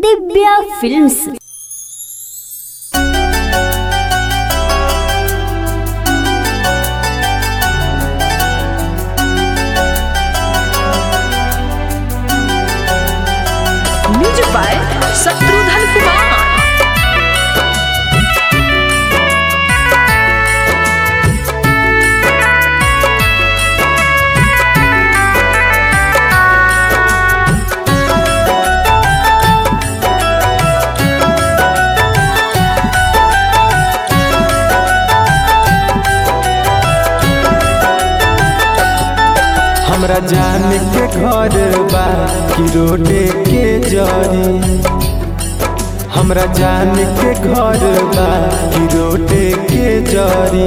Divya films music by Shatrughan Kumar हमरा जान के घर बा कि रोडे के जरी हमरा जान के घर बा कि रोडे के जरी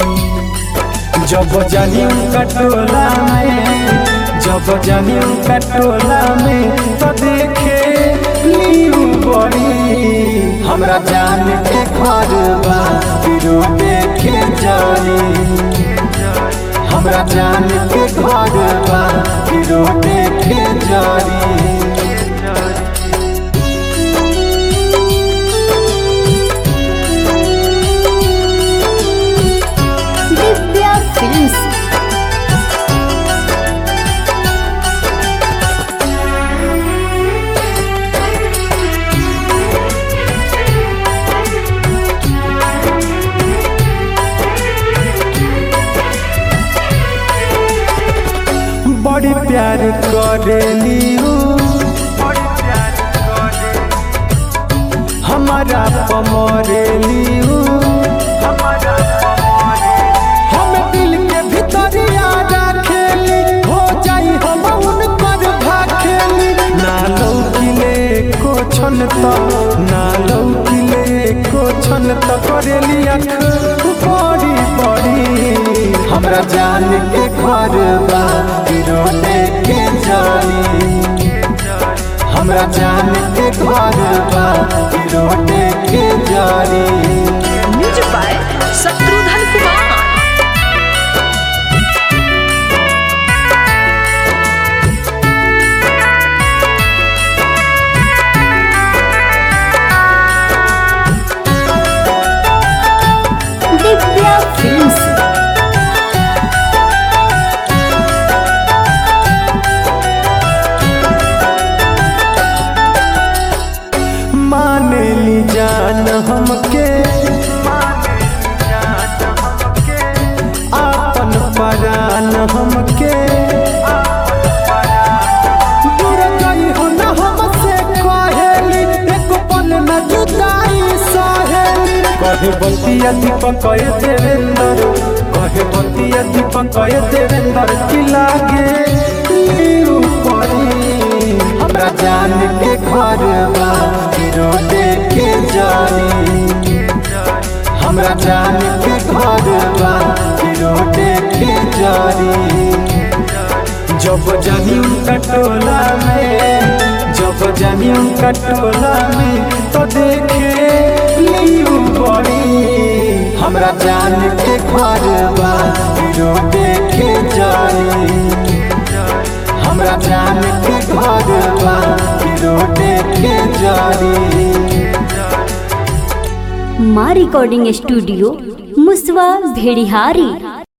जब जानी उनका टोला में जब जानी उनका टोला में तो देखे लीऊ बड़ी हमरा जान के घर बा कि रोडे के जरी हमरा जान के घर बा कि रोटे के जारी ದಿವ್ಯಾ ಫಿಲ್ಮ್ಸ್ बड़ी प्यार करेली उ। हमारा पमरेली उ। हम दिल के भितरिया राखेली हो जाई हम उनकर भाखेली ना लौकिले को छन त ना लौकिले को छन त करेली अख बड़ी बड़ी हमरा जान के घर बा कि रोने के जानी हमरा जान के घर बा कि रोने के जानी music by Shatrughan Kumar Divya films माने ली जान हमके आपन परान हमके दूर गई हो न हमसे कहेली एक पल न जुदाई सहेली कहे बतिया दीपक कहे देवेंद्र कहे बतिया दीपक कहे देवेंद्र की लागे लीऊ परी हमरा जान के घर बा कि रोटे के जानी हमरा जान के घर बा कि रोटे के जानी जब जानी उनका टोला में जब जानी उनका टोला में तो देखे लीऊ बड़ी हमरा जान के घर बा कि रोटे के जानी हमरा जान के घर बा कि रोटे के जारी ಮಾ ರೆಕಾರ್ಡಿಂಗ್ ಸ್ಟುಡಿಯೋ ಮುಸ್ವಾ ಭೇಡಿಹಾರಿ